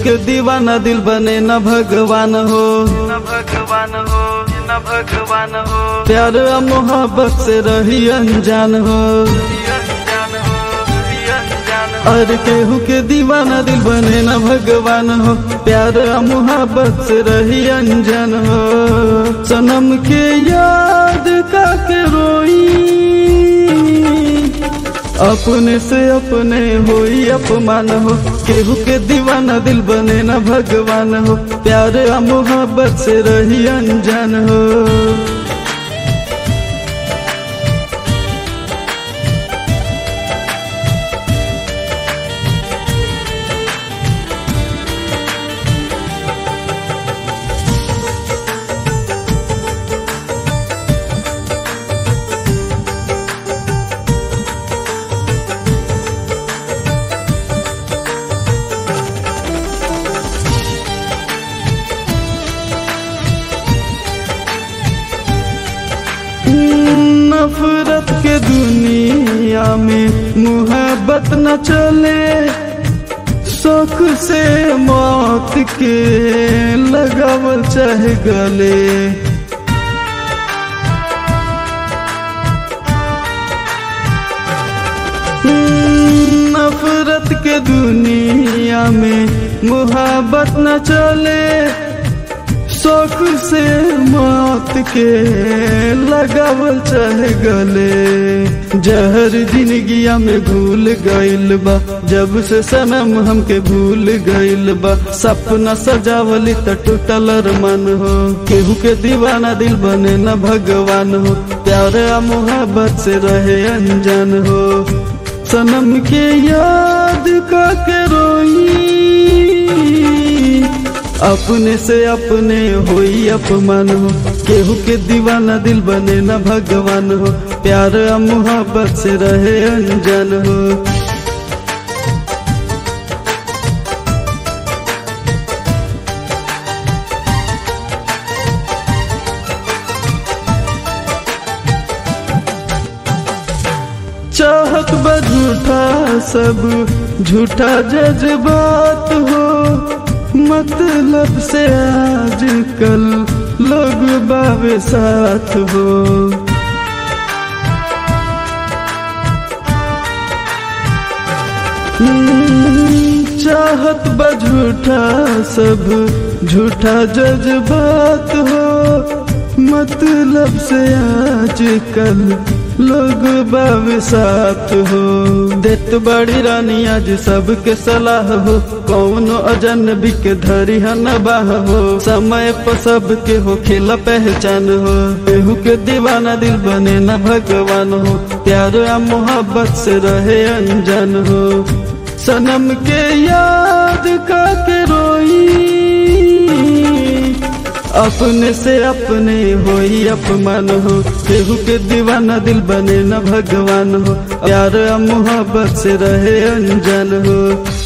के दीवाना दिल बने न भगवान हो न भगवान हो न भगवान हो प्यार आ मोहब्बत से रही अनजान हो अनजान हो अनजान हो और केहू के दीवाना दिल बने न भगवान हो प्यार आ मोहब्बत से रही अनजान हो सनम के याद का के रोई अपने से अपने होई अपमान हो केहू के दीवाना दिल बने न भगवान हो प्यार आ मोहब्बत से रही अनजान हो नफरत के दुनिया में मुहब्बत न चले शौक से मौत के लगावल चाहे गले नफरत के दुनिया में मुहब्बत न चले शौक से मौत के लगावल चाहे गले जहर जिंदगिया में भूल गइल बा जब से सनम हमके भूल गइल बा सपना सजावली त टूटल मन हो केहू के दीवाना दिल बने न भगवान हो प्यार आ मोहब्बत से रहे अनजान हो सनम के याद का के रोई अपने से अपने होई अपमान हो केहू के दीवाना दिल बने न भगवान हो प्यार आ मोहब्बत से रहे अनजान हो चाहत बा झूठा सब झूठा जज्बात हो मतलब से आजकल लोग बावे साथ हो हम्म, चाहत बा झूठा सब झूठा जज्बात हो मतलब से आजकल लोग बाब साथ हो देत बड़ी रानी आज सबके सलाह हो कौनो अजनबी के धरी न बाह हो समय पर सबके हो खेला पहचान हो केहू के दीवाना दिल बने न भगवान हो प्यार आ मोहब्बत से रहे अनजान हो सनम के याद का के रोई अपने से अपने होई अपमान हो केहू के दीवाना दिल बने न भगवान हो प्यार आ मोहब्बत से रहे अनजान हो